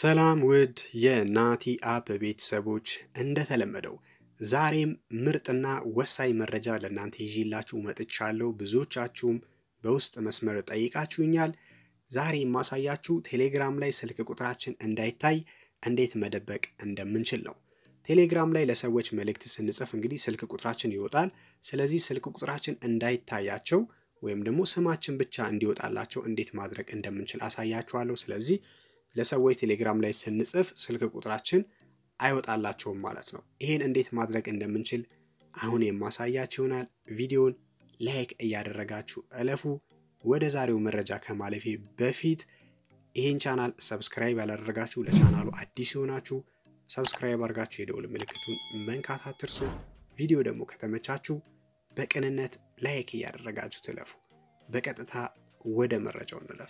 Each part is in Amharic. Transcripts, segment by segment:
ሰላም ውድ የናቲ አፕ ቤተሰቦች፣ እንደተለመደው ዛሬም ምርጥና ወሳኝ መረጃ ለእናንተ ይዤላችሁ መጥቻለሁ። ብዙዎቻችሁም በውስጥ መስመር ጠይቃችሁኛል። ዛሬ የማሳያችሁ ቴሌግራም ላይ ስልክ ቁጥራችን እንዳይታይ እንዴት መደበቅ እንደምንችል ነው። ቴሌግራም ላይ ለሰዎች መልእክት ስንጽፍ እንግዲህ ስልክ ቁጥራችን ይወጣል። ስለዚህ ስልክ ቁጥራችን እንዳይታያቸው ወይም ደግሞ ስማችን ብቻ እንዲወጣላቸው እንዴት ማድረግ እንደምንችል አሳያችኋለሁ። ስለዚህ ለሰዎች ቴሌግራም ላይ ስንጽፍ ስልክ ቁጥራችን አይወጣላቸውም ማለት ነው። ይሄን እንዴት ማድረግ እንደምንችል አሁን የማሳያችሁ ይሆናል። ቪዲዮን ላይክ እያደረጋችሁ እለፉ። ወደ ዛሬው መረጃ ከማለፌ በፊት ይህን ቻናል ሰብስክራይብ ያላደረጋችሁ ለቻናሉ አዲስ የሆናችሁ ሰብስክራይብ አድርጋችሁ የደውል ምልክቱን መንካት አትርሱ። ቪዲዮ ደግሞ ከተመቻችሁ በቅንነት ላይክ እያደረጋችሁ ትለፉ። በቀጥታ ወደ መረጃው እንለፍ።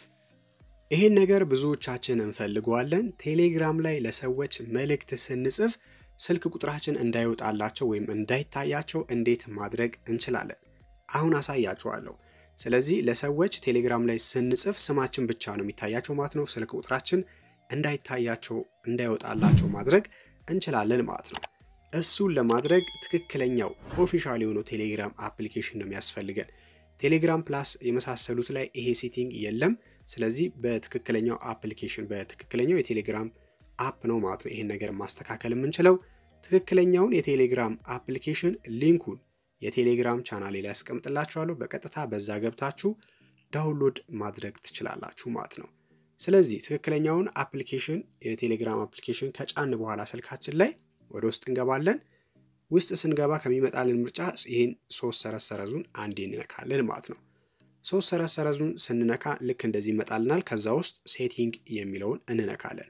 ይህን ነገር ብዙዎቻችን እንፈልገዋለን። ቴሌግራም ላይ ለሰዎች መልእክት ስንጽፍ ስልክ ቁጥራችን እንዳይወጣላቸው ወይም እንዳይታያቸው እንዴት ማድረግ እንችላለን? አሁን አሳያችኋለሁ። ስለዚህ ለሰዎች ቴሌግራም ላይ ስንጽፍ ስማችን ብቻ ነው የሚታያቸው ማለት ነው። ስልክ ቁጥራችን እንዳይታያቸው እንዳይወጣላቸው ማድረግ እንችላለን ማለት ነው። እሱን ለማድረግ ትክክለኛው ኦፊሻል የሆነው ቴሌግራም አፕሊኬሽን ነው የሚያስፈልገን። ቴሌግራም ፕላስ የመሳሰሉት ላይ ይሄ ሴቲንግ የለም። ስለዚህ በትክክለኛው አፕሊኬሽን በትክክለኛው የቴሌግራም አፕ ነው ማለት ነው ይሄን ነገር ማስተካከል የምንችለው። ትክክለኛውን የቴሌግራም አፕሊኬሽን ሊንኩን የቴሌግራም ቻናሌ ላይ ያስቀምጥላችኋለሁ። በቀጥታ በዛ ገብታችሁ ዳውንሎድ ማድረግ ትችላላችሁ ማለት ነው። ስለዚህ ትክክለኛውን አፕሊኬሽን የቴሌግራም አፕሊኬሽን ከጫን በኋላ ስልካችን ላይ ወደ ውስጥ እንገባለን። ውስጥ ስንገባ ከሚመጣልን ምርጫ ይህን ሶስት ሰረዝ ሰረዙን አንዴ እንነካለን ማለት ነው። ሶስት ሰረዝ ሰረዙን ስንነካ ልክ እንደዚህ ይመጣልናል። ከዛ ውስጥ ሴቲንግ የሚለውን እንነካለን።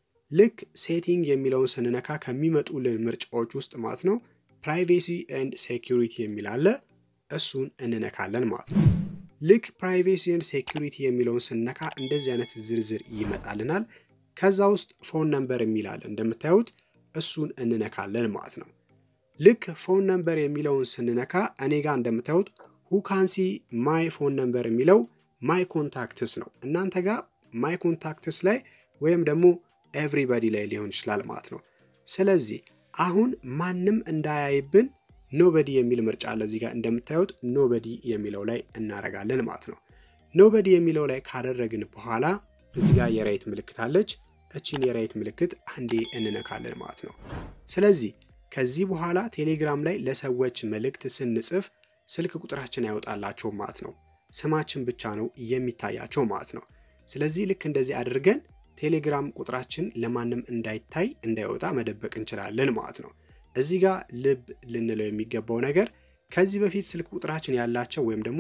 ልክ ሴቲንግ የሚለውን ስንነካ ከሚመጡልን ምርጫዎች ውስጥ ማለት ነው ፕራይቬሲ ኤንድ ሴኪሪቲ የሚል አለ። እሱን እንነካለን ማለት ነው። ልክ ፕራይቬሲ ኤንድ ሴኪሪቲ የሚለውን ስንነካ እንደዚህ አይነት ዝርዝር ይመጣልናል። ከዛ ውስጥ ፎን ነምበር የሚል አለ እንደምታዩት እሱን እንነካለን ማለት ነው። ልክ ፎን ነምበር የሚለውን ስንነካ እኔ ጋር እንደምታዩት ሁካንሲ ማይ ፎን ነምበር የሚለው ማይ ኮንታክትስ ነው። እናንተ ጋር ማይ ኮንታክትስ ላይ ወይም ደግሞ ኤቭሪባዲ ላይ ሊሆን ይችላል ማለት ነው። ስለዚህ አሁን ማንም እንዳያይብን ኖበዲ የሚል ምርጫ አለ እዚህ ጋር እንደምታዩት ኖበዲ የሚለው ላይ እናረጋለን ማለት ነው። ኖበዲ የሚለው ላይ ካደረግን በኋላ እዚህ ጋር የራይት ምልክት አለች። እቺን የራይት ምልክት አንዴ እንነካለን ማለት ነው። ስለዚህ ከዚህ በኋላ ቴሌግራም ላይ ለሰዎች መልእክት ስንጽፍ ስልክ ቁጥራችን አይወጣላቸውም ማለት ነው። ስማችን ብቻ ነው የሚታያቸው ማለት ነው። ስለዚህ ልክ እንደዚህ አድርገን ቴሌግራም ቁጥራችን ለማንም እንዳይታይ እንዳይወጣ መደበቅ እንችላለን ማለት ነው። እዚህ ጋር ልብ ልንለው የሚገባው ነገር ከዚህ በፊት ስልክ ቁጥራችን ያላቸው ወይም ደግሞ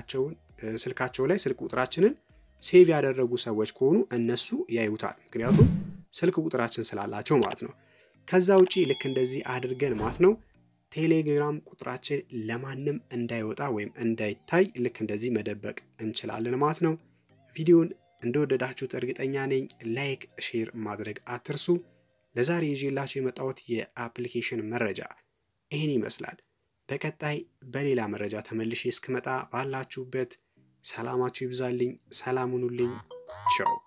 ስልካቸው ላይ ስልክ ቁጥራችንን ሴቭ ያደረጉ ሰዎች ከሆኑ እነሱ ያዩታል። ምክንያቱም ስልክ ቁጥራችን ስላላቸው ማለት ነው። ከዛ ውጪ ልክ እንደዚህ አድርገን ማለት ነው ቴሌግራም ቁጥራችን ለማንም እንዳይወጣ ወይም እንዳይታይ ልክ እንደዚህ መደበቅ እንችላለን ማለት ነው። ቪዲዮን እንደወደዳችሁት እርግጠኛ ነኝ። ላይክ፣ ሼር ማድረግ አትርሱ። ለዛሬ ይዤላችሁ የመጣሁት የአፕሊኬሽን መረጃ ይህን ይመስላል። በቀጣይ በሌላ መረጃ ተመልሼ እስክመጣ ባላችሁበት ሰላማችሁ ይብዛልኝ። ሰላም ሁኑልኝ። ቻው